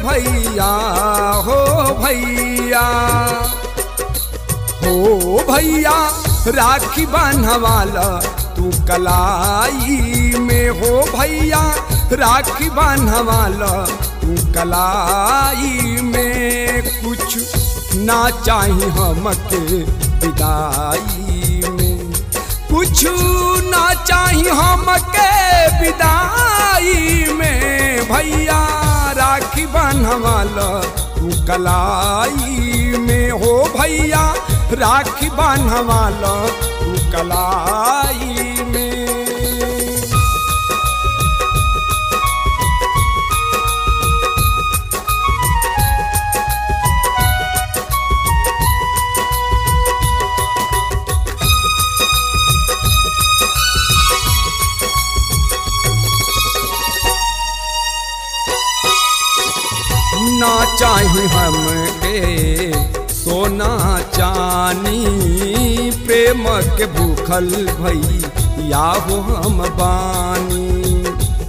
भैया हो भैया हो भैया राखी बांधवाला तू कलाई में हो भैया राखी बांधवाला तू कलाई में कुछ ना चाही हमके विदाई में कुछ ना चाही हमके विदाई में भैया राखी बांधवाला तू कलाई में हो भैया राखी बांधवाला तू कलाई में ना चाही हमके सोना चानी प्रेम के भूखल भैया हो हम बानी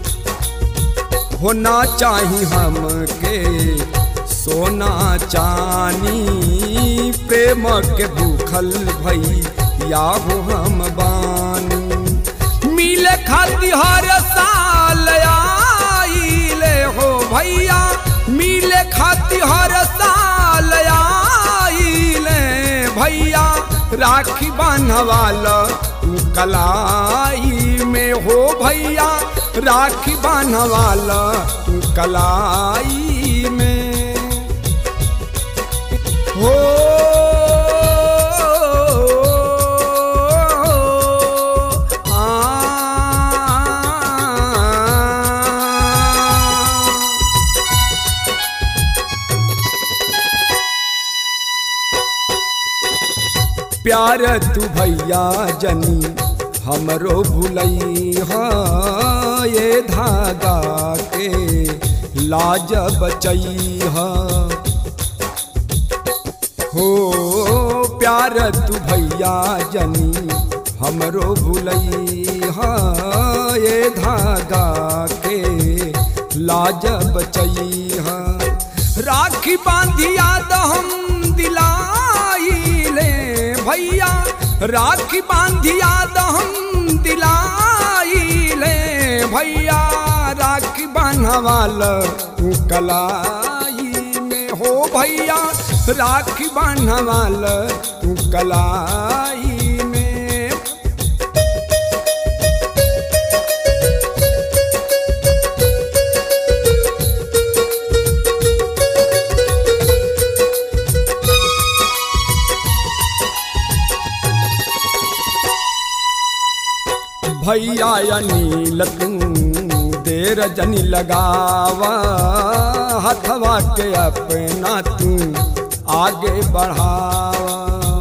होना चाही हमके सोना चानी प्रेम के भूखल भैया हो हम बानी मिले खाती हर साल आइले हो भैया मिले खाती हर साल आइले भैया राखी बांधवाला तू कलाई में हो भैया राखी बांधवाला तू कलाई में हो आ प्यार तू भैया जनी हमरो भुलई ये धागा के लाज बचई हो प्यार तू भैया जनी हमरो भुलई ये धागा के लाज बचई राखी बांधिया तो हम दिलाई ले भैया राखी बांधिया तो हम दिलाई ले भैया राखी बांधवाल तू कलाई में हो भैया राखी बांधवाल तू कलाई में भैया अनिल तू देर जनी लगावा हथवा के अपना तू आगे बढ़ावा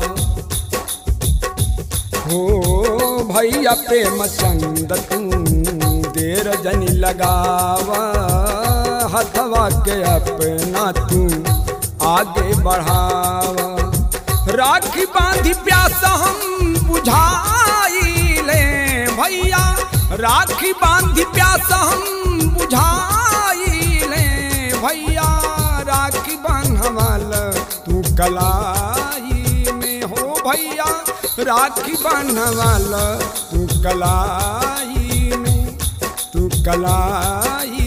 हो भैया प्रेम चंद तू देर जनी लगावा हथवा के अपना तू आगे बढ़ावा राखी बांधी प्यास हम बुझाई ले भैया राखी बांधी प्यास हम बुझाई ले भैया राखी बांधवाल तू कलाई में हो भैया राखी बांधवाल तू कलाई में तू कलाई